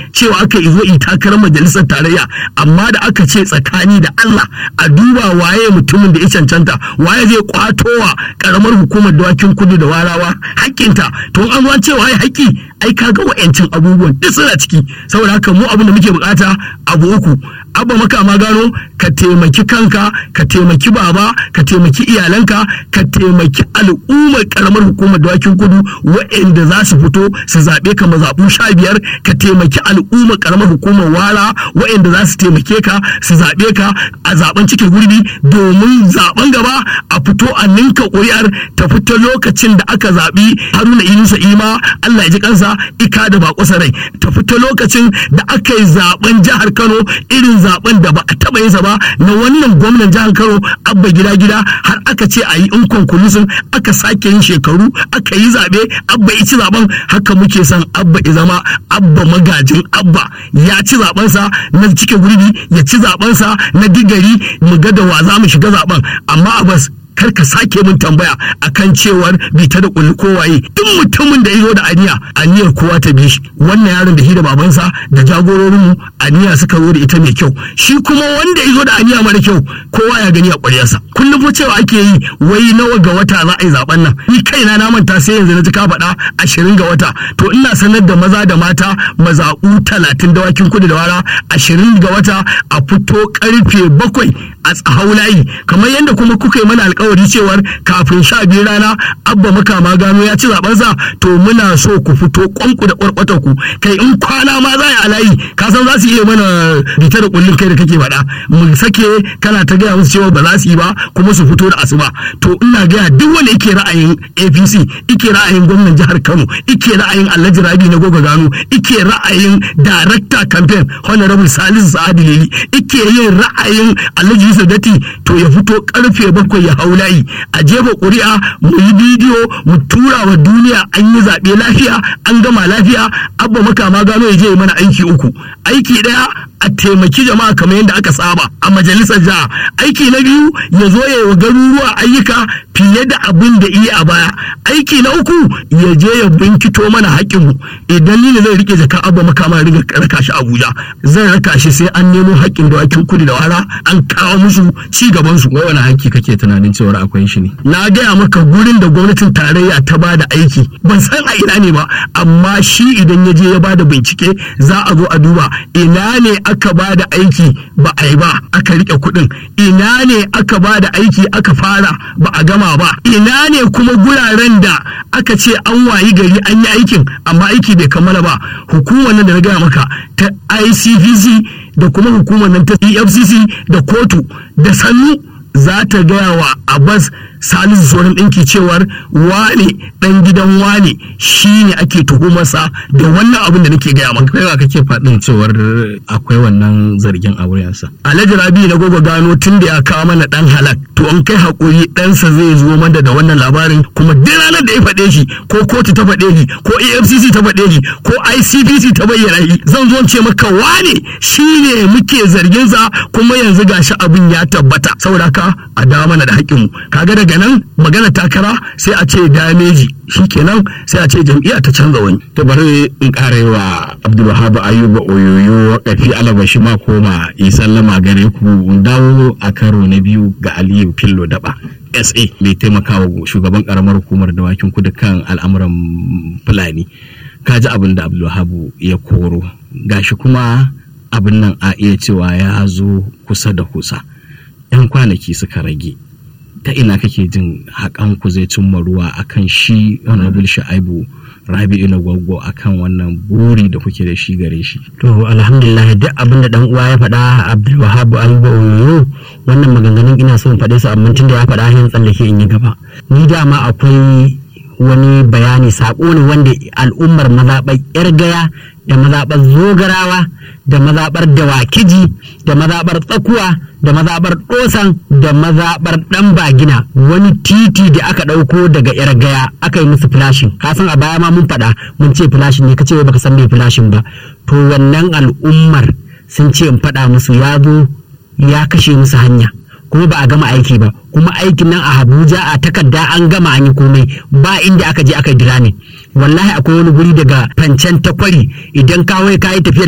cewa aka yi zo yi takarar majalisar tarayya amma da aka ce tsakani da Allah a duba waye mutumin da ya cancanta waye zai kwatowa karamar hukumar dawakin kudu da warawa hakkinta to an zo cewa ai haƙƙi ai kaga wa'yancin abubuwan duk suna ciki saboda haka mu abin da muke bukata abu uku abba maka ma gano ka taimaki kanka ka taimaki baba ka taimaki iyalanka ka taimaki al'ummar karamar hukumar dawakin kudu wa'anda za su fito su zaɓe ka mazaɓu sha biyar ka taimaki al'ummar karamar hukumar wara wa'anda za su taimake ka su zaɓe ka a zaɓen cike gurbi domin zaɓen gaba a fito a ninka ƙuri'ar ta fito lokacin da aka zaɓi haruna inusa ima allah ya ji kansa ika da bako rai ta fito lokacin da aka yi zaɓen jihar kano irin zaben da ba a taba yin sa ba na wannan gwamnan jihar Kano abba gida gida har aka ce a yi in konkulusun aka sake yin shekaru aka yi zabe abba ya ci zaben haka muke son abba ya zama abba magajin abba ya ci zaben sa na cike gurbi ya ci zaben sa na digari mu ga da wa za mu shiga zaben amma abas kar ka sake min tambaya akan cewar bita da kulli kowaye duk mutumin da ya zo da aniya aniyar kowa ta bi shi wannan yaron da shi da babansa da jagororin mu aniya suka zo da ita mai kyau shi kuma wanda ya zo da aniya mara kyau kowa ya gani a ƙwaryarsa kullum fa cewa ake yi wai nawa ga wata za a yi zaben nan ni kaina na manta sai yanzu na ji ka faɗa ashirin ga wata to ina sanar da maza da mata mazaɓu talatin dawakin kudu da wara ashirin ga wata a fito karfe bakwai a tsahau layi kamar yadda kuma kuka yi mana alkawari cewar kafin sha biyu rana abba makama gano ya ci zabensa to muna so ku fito kwanku da kwarkwatar ku kai in kwana ma za a layi ka san za su iya mana bita da kullun kai da kake faɗa mu sake kana ta gaya musu cewa ba za su yi ba kuma su fito da asuba to ina gaya duk wanda yake ra'ayin APC ike ra'ayin gwamnan jihar Kano ike ra'ayin Alhaji Rabi na Goga Gano ike ra'ayin director campaign honorable Salisu Sa'adu Lili ike yin ra'ayin Alhaji Yusuf Datti to ya fito karfe bakwai ya hau layi a jefa ƙuri'a mu yi bidiyo mu tura wa duniya an yi zaɓe lafiya an gama lafiya abba makama gano ya je mana aiki uku aiki ɗaya a taimaki jama'a kamar yadda aka saba a majalisar jiha aiki na biyu ya zo ya yi wa garuruwa ayyuka fiye da abin da iya a baya aiki na uku ya je ya binkito mana haƙƙinmu idan ni ne zai rike jaka abba makama riga raka shi abuja zan raka shi sai an nemo haƙƙin dawakin kudu da wara an kawo musu ci gaban su wai wani haƙƙi kake tunanin cewar akwai shi ne na gaya maka gurin da gwamnatin tarayya ta ba da aiki ban san a ina ne ba amma shi idan ya je ya ba da bincike za a zo a duba ina ne aka ba da aiki ba a yi ba aka rike kuɗin ina ne aka ba da aiki aka fara ba a gama ba ina ne kuma guraren da aka ce an wayi gari an yi aikin amma aiki bai kammala ba hukumar nan da na gaya maka ta ICPC da kuma hukumar nan ta EFCC da kotu da sannu za ta gaya wa Abbas Salisu sauran ɗinki cewar wane ɗan gidan wane shi ne ake tuhumarsa da wannan abin da nake gaya maka. Kaiwa kake faɗin cewar akwai wannan zargin a wurinsa. Alhaji Rabi na gogo gano tun da ya kawo mana ɗan halak to an kai haƙuri ɗansa zai zo mana da wannan labarin kuma duk ranar da ya faɗe shi ko kotu ta faɗe shi ko AFCC ta faɗe shi ko ICPC ta bayyana shi zan zo ce maka wane shi ne muke zarginsa kuma yanzu gashi abin ya tabbata saboda haka a dawo mana da haƙƙinmu kaga daga nan magana takara sai a ce dameji shikenan sai a ce jam'iyya ta canza wani to bari in ƙara wa Abdulwahab Ayuba Oyoyo kafi alabashi ma koma yi sallama gare ku dawo a karo na biyu ga Aliyu Fillo Daba SA mai taimakawa shugaban karamar hukumar dawakin kudu kan al'amuran Fulani kaji abin da Abdulwahab ya koro gashi kuma abin nan a iya cewa ya zo kusa da kusa 'yan kwanaki suka rage ta ina kake jin haƙan ku zai cimma ruwa akan shi honorable sha'ibu rabi'u na gwaggo akan wannan buri da kuke da shi gare shi to alhamdulillah duk abin da dan uwa ya faɗa abdul wahab ayuba oyoyo wannan maganganun ina so in faɗe su amma tun da ya faɗa hin tsallake in yi gaba ni dama akwai wani bayani saƙo ne wanda al'ummar mazaɓar yar gaya da mazaɓar zogarawa da mazaɓar dawakiji da mazaɓar tsakuwa da mazaɓar ɗosan da mazaɓar ɗan bagina wani titi da aka ɗauko daga yar gaya aka yi musu filashin kasan a baya ma mun faɗa mun ce filashin ne kace wai baka san me filashin ba to wannan al'ummar sun ce in faɗa musu ya zo ya kashe musu hanya kuma ba a gama aiki ba kuma aikin nan a Abuja a takarda an gama an yi komai ba inda aka je aka dira ne wallahi akwai wani guri daga fancen takwari idan kawai ka yi tafiyar